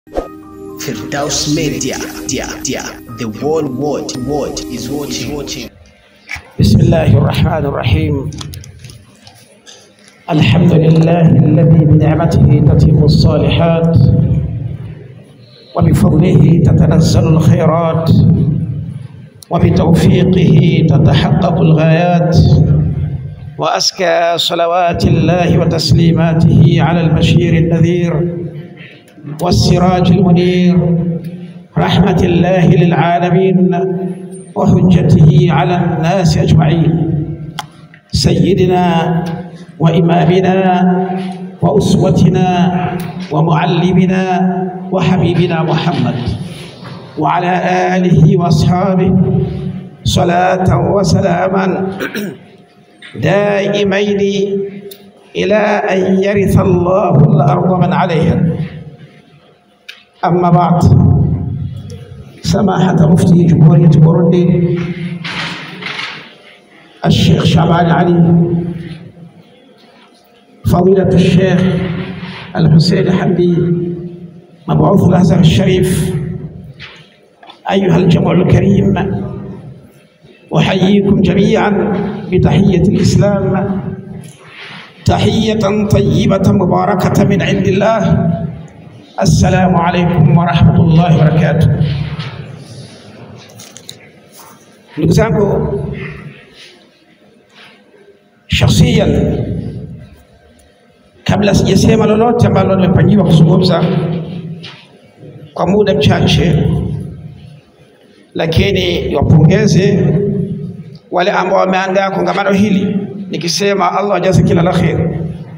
Firdaus Media, dia, dia. The world, world, world is watching. watching. بسم الله الرحمن الرحيم الحمد لله الذي بنعمته تتم الصالحات وبفضله تتنزل الخيرات وبتوفيقه تتحقق الغايات وأزكى صلوات الله وتسليماته على البشير النذير والسراج المنير رحمة الله للعالمين وحجته على الناس أجمعين سيدنا وإمامنا وأسوتنا ومعلمنا وحبيبنا محمد وعلى آله وأصحابه صلاة وسلاما دائمين إلى أن يرث الله الأرض من عليها أما بعد سماحة مفتي جمهورية بوروندي الشيخ شعبان علي فضيلة الشيخ الحسين حمدي مبعوث الأزهر الشريف أيها الجمع الكريم أحييكم جميعا بتحية الإسلام تحية طيبة مباركة من عند الله السلام عليكم ورحمة الله وبركاته ndugu zangu shakhsiyan kabla sijasema lolote ambalo nimepangiwa kuzungumza kwa muda mchache lakini niwapongeze wale ambao wameandaa kongamano hili nikisema allah ajaze kila la kheri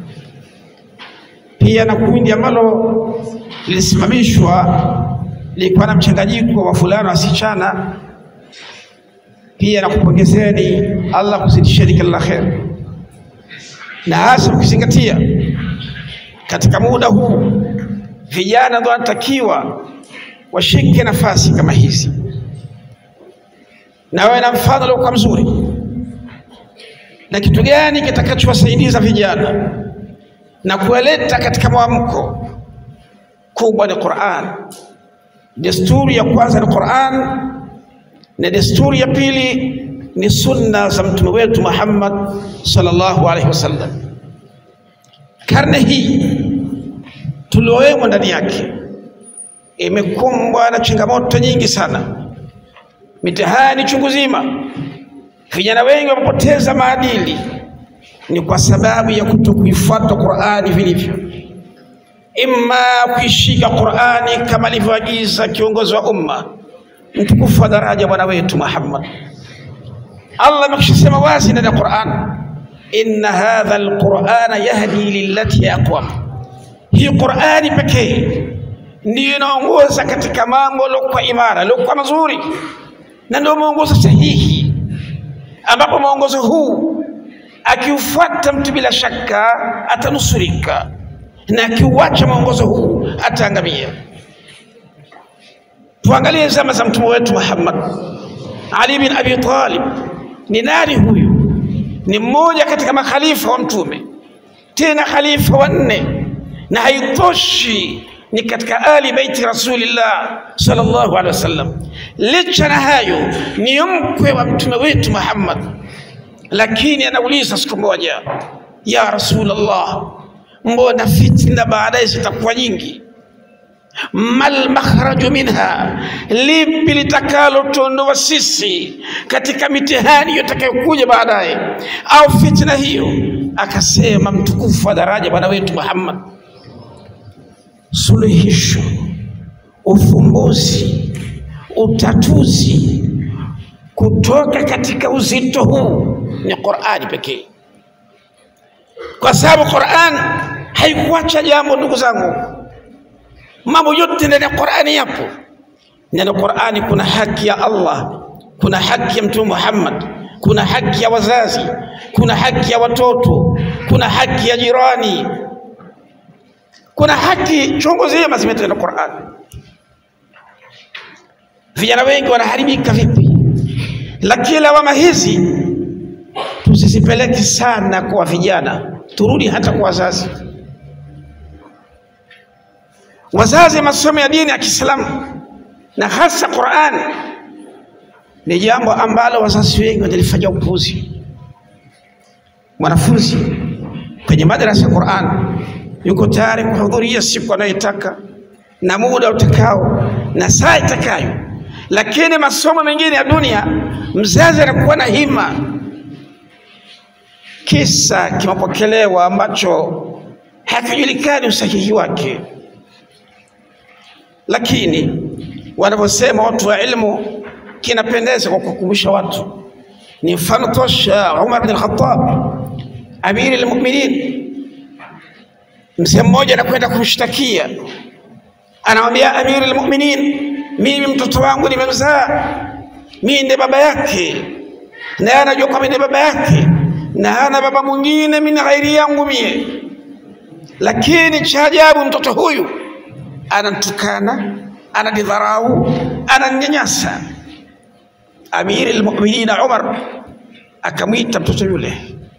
pia na kundi ambalo lilisimamishwa lilikuwa na mchanganyiko wa fulana wasichana pia nakupongezeni Allah kuzidisheni kila la kheri, na hasa ukizingatia katika muda huu vijana ndio wanatakiwa washike nafasi kama hizi, na wawe na mfano uliokuwa mzuri. Na kitu gani kitakachowasaidiza vijana na kuwaleta katika mwamko kubwa? Ni Qur'an. Desturi ya kwanza ni Qur'an na desturi ya pili ni sunna za mtume wetu Muhammad sallallahu alaihi wasallam. Karne hii tuliowemo ndani yake imekumbwa na changamoto nyingi sana, mitihani chungu zima. Vijana wengi wamepoteza maadili, ni kwa sababu ya kutokuifuata Qur'ani vilivyo, imma kuishika Qur'ani kama alivyoagiza kiongozi wa umma mtukufu wa daraja bwana wetu Muhammad. Allah amekishasema wazi ndani ya Qur'an, inna hadha alqur'ana yahdi lillati aqwam. Hii Qur'ani pekee ndiyo inaongoza katika mambo yaliokuwa imara, yaliokuwa mazuri, na ndio mwongozo sahihi, ambapo mwongozo huu akiufuata mtu bila shaka atanusurika, na akiuacha mwongozo huu ataangamia. Tuangalie zama za mtume wetu Muhammad. Ali bin Abi Talib ni nani huyu? Ni mmoja katika makhalifa wa mtume, tena khalifa wanne, na haitoshi ni katika ali baiti Rasulillah sallallahu alaihi wasallam. Licha na hayo, ni mkwe wa mtume wetu Muhammad, lakini anauliza siku moja, ya Rasulullah, mbona fitna baadaye zitakuwa nyingi mal makhraju minha, lipi litakalotuondoa sisi katika mitihani itakayokuja baadaye au fitna hiyo? Akasema mtukufu wa daraja bwana wetu Muhammad, suluhisho, ufumbuzi, utatuzi kutoka katika uzito huu ni Qur'ani pekee, kwa sababu Qur'an haikuacha jambo, ndugu zangu mambo yote ndani ya Qur'ani yapo. Ndani ya Qur'ani kuna haki ya Allah, kuna haki ya Mtume Muhammad, kuna haki ya wazazi, kuna haki ya watoto, kuna haki ya jirani, kuna haki chungu zima zimeletwa na Qur'ani. Vijana wengi wanaharibika vipi? Lakini lawama hizi tusizipeleke sana kwa vijana, turudi hata kwa wazazi. wazazi masomo ya dini ya Kiislamu na hasa Qur'an ni jambo ambalo wazazi wengi wanalifanyia upuuzi. Mwanafunzi kwenye madrasa ya Qur'an yuko tayari kuhudhuria siku anayotaka na muda utakao na saa itakayo, lakini masomo mengine ya dunia mzazi anakuwa na hima. Kisa kimepokelewa ambacho hakijulikani usahihi wake, lakini wanavyosema watu wa ilmu kinapendeza kwa kukumbusha watu. Ni mfano tosha Umar bin al-Khattab, amiri al-mu'minin. Mzee mmoja anakwenda kumshtakia, anamwambia amiri al-mu'minin, mimi mtoto wangu nimemzaa, mimi ndiye baba yake, naye anajua kwamba ndiye baba yake na hana baba mwingine mimi ghairi yangu mie, lakini cha ajabu mtoto huyu anamtukana, ananidharau, ananyanyasa. Amiri al-Mu'minin Umar akamwita mtoto yule,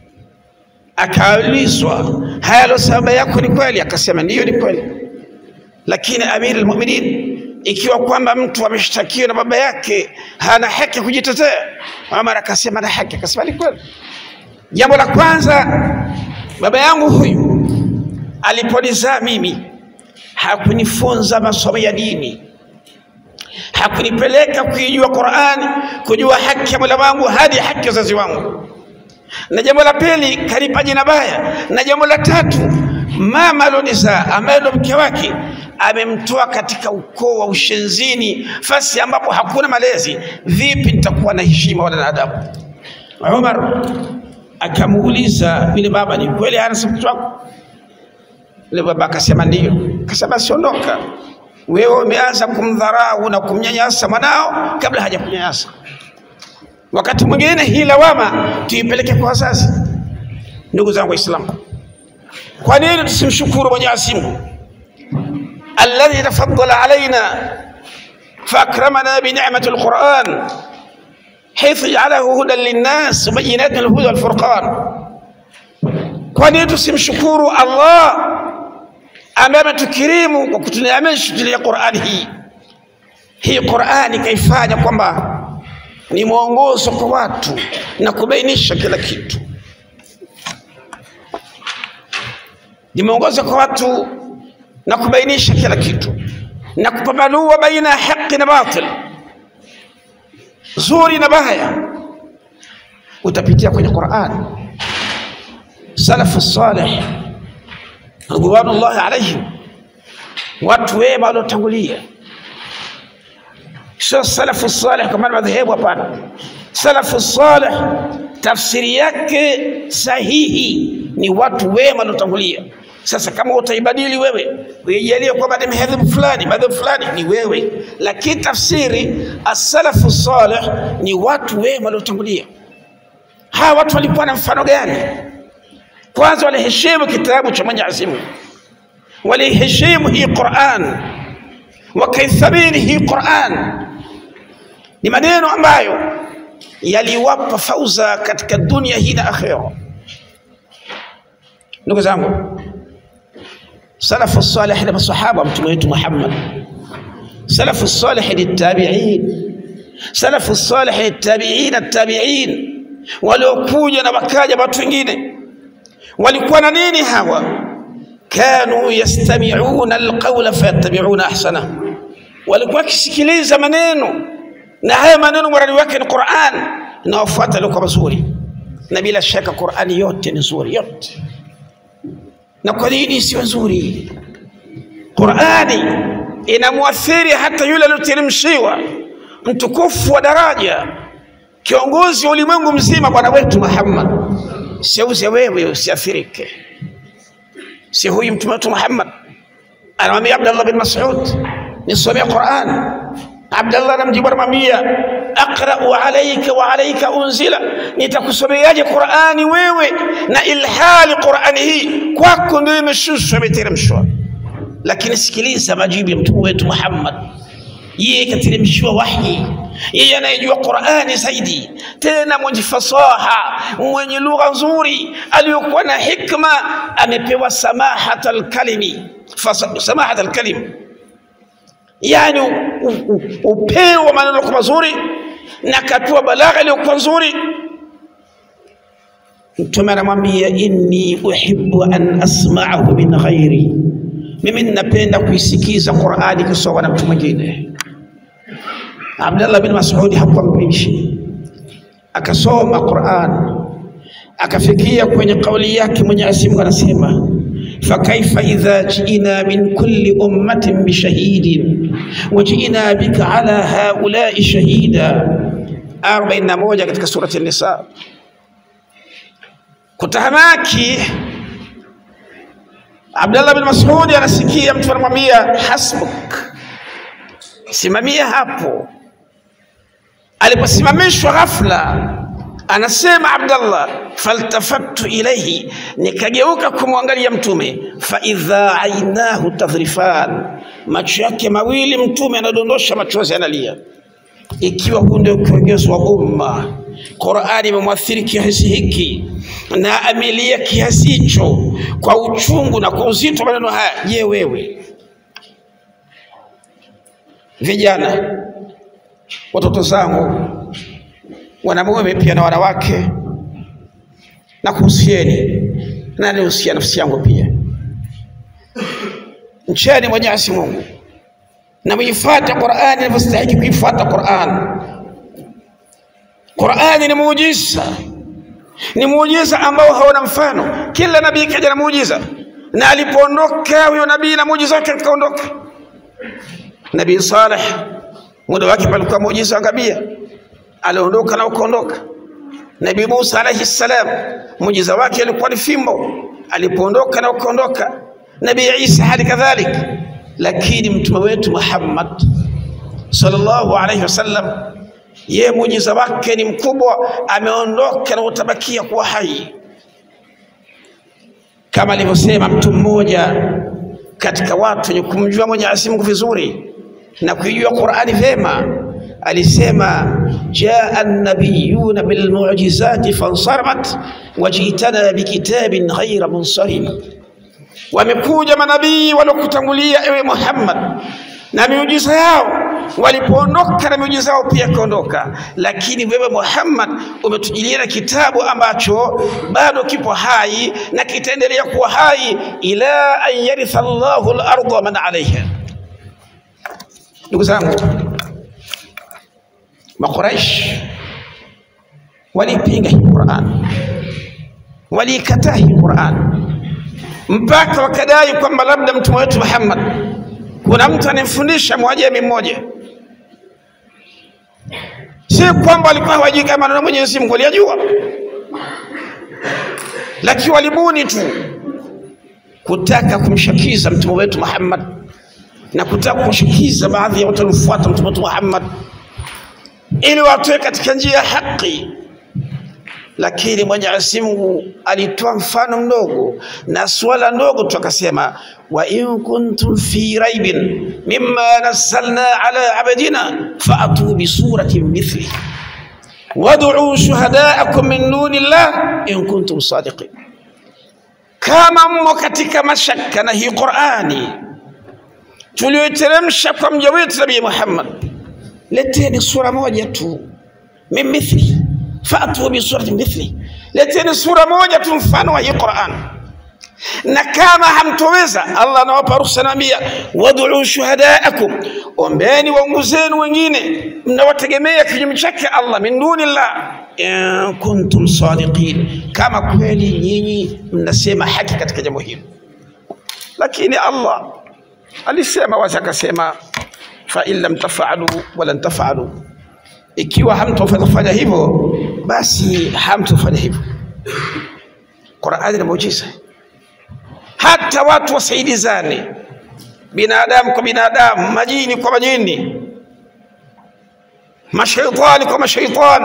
akaulizwa, haya alosema baba yako ni kweli? Akasema ndiyo, ni kweli. Lakini Amiri al-Mu'minin, ikiwa kwamba mtu ameshtakiwa na baba yake hana haki ya kujitetea, Umar akasema na haki. Akasema ni kweli. Jambo la kwanza, baba yangu huyu aliponizaa mimi hakunifunza masomo ya dini, hakunipeleka kuijua Qur'ani, kujua haki ya Mola wangu hadi haki ya wazazi wangu. Na jambo la pili, kanipa jina baya. Na jambo la tatu, mama alionizaa ambaye ndo mke wake amemtoa katika ukoo wa ushenzini, fasi ambapo hakuna malezi. Vipi nitakuwa na heshima wala na adabu? Umar akamuuliza yule baba, ni kweli hana mtoto wako? Yule baba akasema ndiyo. Akasema siondoka, wewe umeanza kumdharau na kumnyanyasa mwanao kabla hajakunyanyasa. Wakati mwingine hii lawama tuipeleke kwa wazazi. Ndugu zangu Waislamu, kwa nini tusimshukuru Mwenyezi Mungu alladhi tafaddala alaina faakramana binicmati alquran haithu jaalahu hudan linnas bayinatin alhuda walfurqan. Kwa nini tusimshukuru Allah ambaye ametukirimu kwa kutuneemesha tulia Qur'ani hii? Hii Qur'ani kaifanya kwamba ni mwongozo kwa watu na kubainisha kila kitu, ni mwongozo kwa watu na kubainisha kila kitu na kupambanua baina ya haki na batil zuri na baya utapitia kwenye Qur'an. Salafu salih ridwanullahi alaihim, watu wema waliotangulia, sio salafu salih kama madhehebu. Hapana, salafu salih tafsiri yake sahihi ni watu wema waliotangulia. Sasa kama utaibadili wewe uijalie kwamba ni madhehebu fulani madhehebu fulani, ni wewe, lakini tafsiri as-salafu salih ni watu wema waliotangulia. Hawa watu walikuwa na mfano gani? Kwanza waliheshimu kitabu cha Mwenyezi Mungu, waliheshimu hii Qur'an, wakaithamini hii Qur'an. Ni maneno ambayo yaliwapa fauza katika dunia hii na akhera. Ndugu zangu, salafu salih ni masahaba mtume wetu Muhammad, salafu salih ni tabi'in, salafu salih ni tabi'in tabi'in, waliokuja na wakaja watu wengine. Walikuwa na nini hawa? Kanu yastami'una alqawla fayattabi'una ahsana, walikuwa wakisikiliza maneno na haya maneno muradi wake ni Qur'an, na wafuata yalikuwa mazuri, na bila shaka Qur'ani yote ni nzuri yote na kwa nini isiwe nzuri? Qurani inamwathiri hata yule aliyoteremshiwa mtukufu wa daraja, kiongozi wa ulimwengu mzima, bwana wetu Muhammad. Seuze wewe usiathirike, si huyu mtume wetu Muhammad anamwambia Abdallah bin Mas'ud, nisomee Quran. Abdallah anamjibu anamwambia, aqra'u alayka wa alayka unzila, nitakusomeaje Qur'ani wewe na ilhali Qur'ani hii kwako ndio imeshushwa imeteremshwa. Lakini sikiliza majibu ya mtume wetu Muhammad, yeye kateremshiwa wahyi, yeye anayejua Qur'ani zaidi, tena mwenye fasaha, mwenye lugha nzuri, aliyokuwa na hikma, amepewa samahat alkalimi, samahat alkalim yani u- u- u- upeo wa maneno kwa mazuri na akapewa balagha iliyokuwa nzuri mtume anamwambia inni uhibbu an asma'ahu min ghairi mimi ninapenda kuisikiza qurani ikisomwa na mtu mwingine abdallah bin masudi hakuwa mbishi akasoma quran akafikia kwenye kauli yake mwenyezi mungu anasema fakaifa idha jiina min kulli ummatin bishahidin wajiina bika ala haulai shahida 41 katika surati nisa kutahamaki abdallah bin masudi anasikia mtu anamwambia hasbuk simamia hapo aliposimamishwa ghafla anasema abdallah faltafattu ilaihi nikageuka kumwangalia mtume faidha ainahu tadhrifan macho yake mawili mtume anadondosha machozi analia ikiwa huu ndio kiongozi wa umma qurani imemwathiri kiasi hiki na amelia kiasi hicho kwa uchungu na kwa uzito wa maneno haya je wewe vijana watoto zangu wanamume pia na wanawake na kuhusieni na nihusia nafsi yangu pia mcheni mwenyezi mungu na muifuate qurani inavyostahiki kuifuata quran qurani ni muujiza ni muujiza ambao hauna mfano kila nabii kaja na muujiza na alipoondoka huyo nabii na muujiza wake akaondoka nabii saleh muda wake palikuwa muujiza angabia aliondoka na ukaondoka nabii musa alaihi salam muujiza wake alikuwa ni fimbo alipoondoka na ukaondoka nabii isa hali kadhalik lakini mtume wetu muhammad sallallahu alaihi wasallam ye muujiza wake ni mkubwa ameondoka na utabakia kuwa hai kama alivyosema mtu mmoja katika watu wenye kumjua mwenyezi mungu vizuri na kuijua qurani vyema alisema jaa nabiyuna bilmujizati fansaramat wajitana bikitabin ghaira munsarim wamekuja manabii waliokutangulia ewe muhammad na miujiza yao walipoondoka na miujiza yao pia ikaondoka lakini wewe muhammad umetujilia na kitabu ambacho bado kipo hai na kitaendelea kuwa hai ila an yaritha llahu larda man alaiha ndugu zangu makuraish waliipinga hii quran waliikataa hii quran mpaka wakadai kwamba labda mtume wetu muhammad kuna mtu anayemfundisha mwajemi mmoja si kwamba walikuwa hawajui kama maneno mwenyezi mungu waliyajua lakini walibuni tu kutaka kumshakiza mtume wetu muhammad na kutaka kushikiza baadhi ya watu waliofuata mtume wetu muhammad ili watoe katika njia ya haki lakini mwenyezi mungu alitoa mfano mdogo na suala ndogo tu akasema wa in kuntum fi raibin mimma nazzalna ala abdina faatu bisuratin mithli wad'u shuhadaakum min duni llah in kuntum sadiqin kama mmo katika mashaka na hii qurani tuliyoiteremsha kwa mja wetu nabii muhammad leteni sura moja tu min mithli fatu bisurati mithli, leteni sura moja tu mfano wa hii Qur'an. Na kama hamtoweza, Allah anawapa ruhusa, anaambia wad'u shuhadaakum, ombeni waungu zenu wengine mnawategemea kinyume chake Allah min dunillah, in kuntum sadiqin, kama kweli nyinyi mnasema haki katika jambo hili. Lakini Allah alisema wazi akasema, fa in lam tafalu walan tafalu ikiwa hamtofanya hivyo basi hamtofanya hivyo qurani ni muujiza hata watu wasaidizane binadamu kwa binadamu majini kwa majini mashaitani kwa mashaitani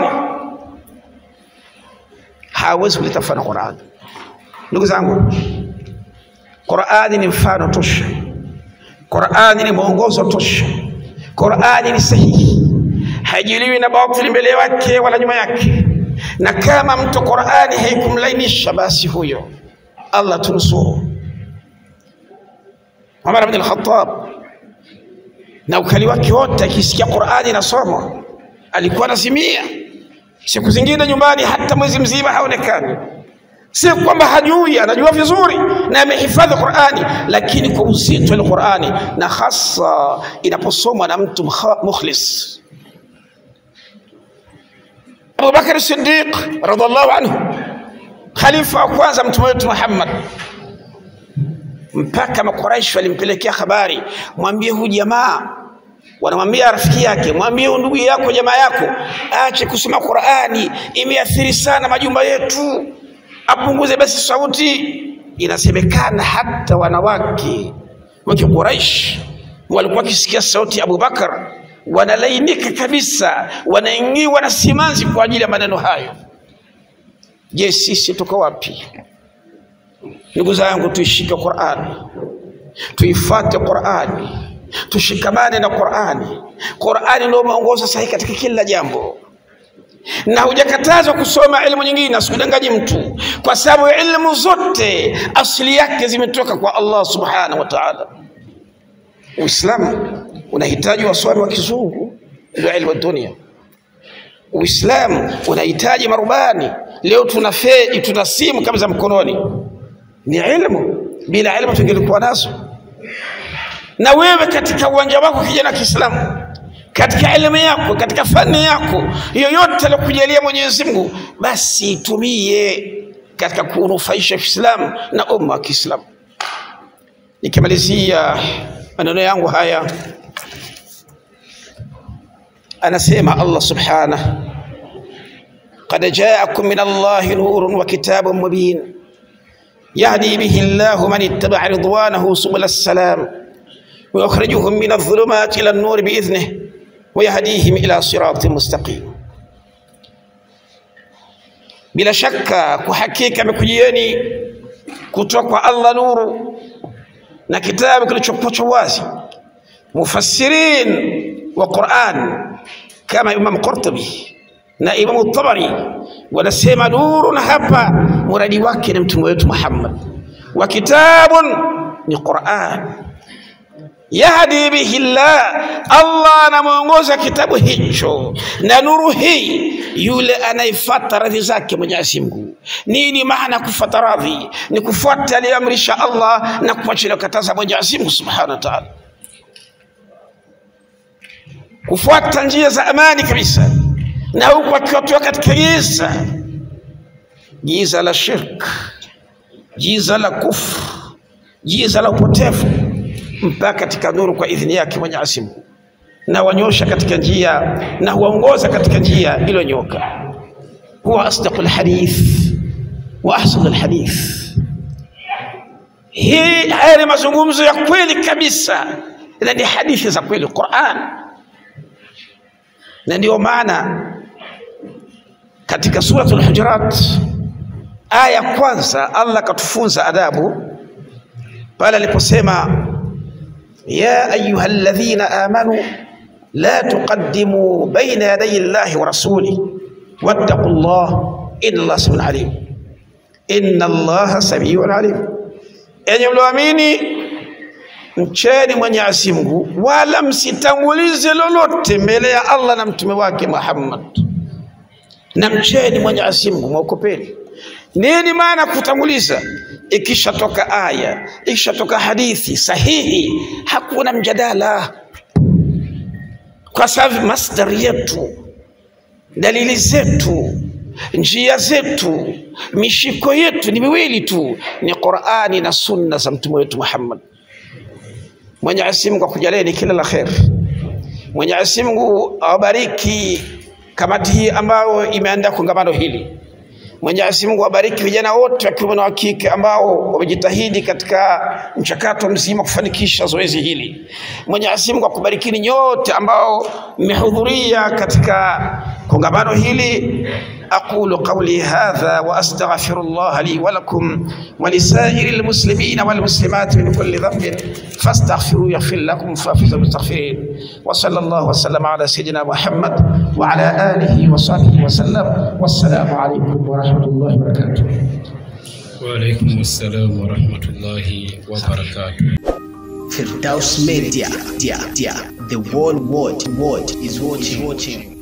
hawezi kuleta mfano qurani ndugu zangu qurani ni mfano tosha qurani ni mwongozo tosha qurani ni sahihi hajiliwi na batili mbele yake wala nyuma yake na kama mtu qurani haikumlainisha basi huyo allah tunusuru umar bn alkhatab na ukali wake wote, akisikia Qur'ani inasomwa alikuwa anazimia. Siku zingine nyumbani hata mwezi mzima haonekani. Si kwamba hajui, anajua vizuri na amehifadhi Qur'ani, lakini kwa uzito wa Qur'ani, na hasa inaposomwa na mtu mkha- mukhlis. Abu Bakar Siddiq radhiallahu anhu, khalifa wa kwanza mtume wetu Muhammad, mpaka Makuraishi walimpelekea habari, mwambie huyu jamaa wanamwambia rafiki yake, mwambie huyu ndugu yako, jamaa yako aache kusoma Qur'ani, imeathiri sana majumba yetu, apunguze basi sauti. Inasemekana hata wanawake wa Quraish walikuwa wakisikia sauti ya Abubakar wanalainika kabisa, wanaingiwa na simanzi kwa ajili ya maneno hayo. Je, sisi tuko wapi? Ndugu zangu, tuishike Qur'ani, tuifuate Qur'ani, tushikamane na Qur'ani. Qur'ani ndio mwongozo sahihi katika kila jambo, na hujakatazwa kusoma elimu nyingine, asikudanganyi mtu, kwa sababu elimu zote asili yake zimetoka kwa Allah subhanahu wa ta'ala. Uislamu unahitaji wasomi wa kizungu, ndio elimu ya dunia. Uislamu unahitaji marubani. Leo tuna fedi, tuna simu kama za mkononi, ni ilmu. Bila ilmu tungelikuwa nazo. Na wewe katika uwanja wako, kijana Kiislamu, katika elimu yako, katika fani yako yoyote aliyokujalia Mwenyezi Mungu, basi itumie katika kunufaisha Uislamu na umma wa Kiislamu. Nikimalizia maneno yangu haya, anasema Allah subhanahu qad jaakum min Allahi nurun wa kitabun mubin yahdi bihi Allahu man ittaba'a ridwanahu subula salam wa yukhrijuhum min adh-dhulumati ila an-nur bi'idhnihi wa yahdihim ila siratin mustaqim. Bila shaka kwa hakika amekujieni kutoka kwa Allah nuru na kitabu kilichopochwa wazi. Mufassirin wa Qur'an kama Imam Qurtubi na Imam Tabari wanasema nurun hapa muradi wake ni mtume wetu Muhammad, wa kitabun ni Qur'an yahdi bihi llah, Allah anamwongoza kitabu hicho na nuru hii yule anayefuata radhi zake Mwenyezi Mungu. Nini maana kufuata radhi? Ni kufuata aliyoamrisha Allah na kuacha aliyokataza Mwenyezi Mungu subhanahu wa ta'ala, kufuata njia za amani kabisa, na huku akiwatoa katika giza, giza la shirk, giza la kufru, giza la upotevu mpaka katika nuru kwa idhini yake Mwenyezi Mungu, na wanyosha katika njia na huwaongoza katika njia iliyonyoka. Huwa asdaqul hadith wa ahsanul hadith. Hii haya ni mazungumzo ya kweli kabisa, na ni hadithi za kweli Qur'an, na ndio maana katika suratul Hujurat aya ya kwanza Allah akatufunza adabu pale aliposema يا أيها الذين آمنوا لا تقدموا بين يدي الله ورسوله واتقوا الله إن الله سميع عليم إن الله سميع عليم enyi mlioamini mcheni Mwenyezi Mungu wala msitangulize lolote mbele ya Allah na mtume wake Muhammad, na mcheni Mwenyezi Mungu mwokopeni. Nini maana kutanguliza? Ikishatoka aya, ikishatoka hadithi sahihi, hakuna mjadala, kwa sababu masdari yetu, dalili zetu, njia zetu, mishiko yetu ni miwili tu, ni Qur'ani na sunna za mtume wetu Muhammad. Mwenyezi Mungu akujalieni kila la kheri. Mwenyezi Mungu awabariki kamati hii ambayo imeandaa kongamano hili. Mwenyezi Mungu awabariki vijana wote wa kiume na wa kike ambao wamejitahidi katika mchakato mzima kufanikisha zoezi hili. Mwenyezi Mungu akubarikini nyote ambao mmehudhuria katika kongamano hili. أقول قولي هذا وأستغفر الله لي ولكم ولسائر المسلمين والمسلمات من كل ذنب فاستغفروا يغفر لكم فافزوا بالمستغفرين وصلى الله وسلم على سيدنا محمد وعلى آله وصحبه وسلم والسلام عليكم ورحمة الله وبركاته وعليكم السلام ورحمة الله وبركاته Firdaus Media, dia, dia, The whole world, world is watching. watching.